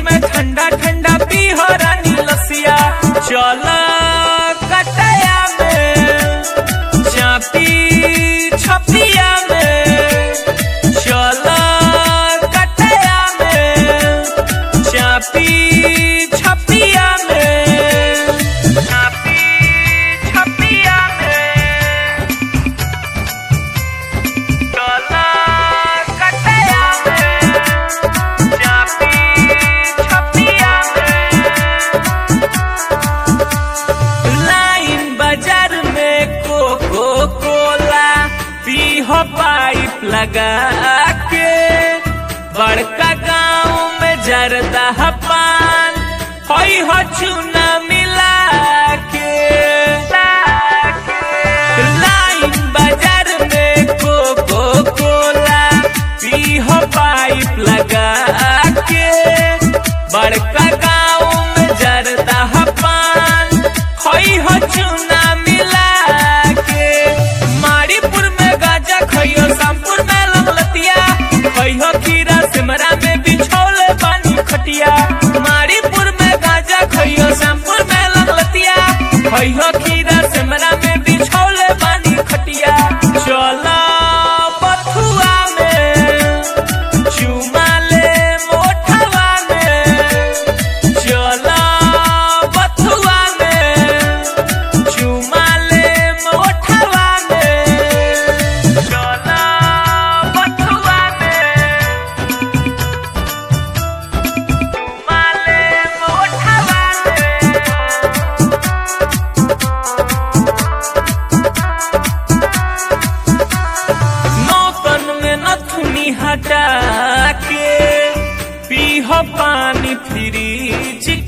में ठंडा ठंडा पीहो रानी लसिया चल कटया में चापी छपिया में चल कटया में चापी छपिया में चापी छपिया में चल कटया में चापी छपिया में लाइन बाजार में कोको कोला पीहो पाइप लगा के बड़का गांव में जरदा पान होई हो चूना मिला के लाइन बाजार में कोको कोला पीहो पाइप लगा के बड़का गांव में जरदा पान खोई हो चूना मिला के मारीपुर में गाजा खइयो शामपुर में लंगलतिया खइयो खीरा सिमरा में बिछौले पानी खटिया मारीपुर में गाजा खइयो शामपुर में लंगलतिया खइयो खीरा सिमरा में बिछौले पानी खटिया चला बथुआ में चुमा ले मोठवा में चला बथुआ में चुमा ले मोठवा में चला बथुआ में चुमा ले मोठवा में नौतन में नथुनी हटा के पीहो पानी फ्रिज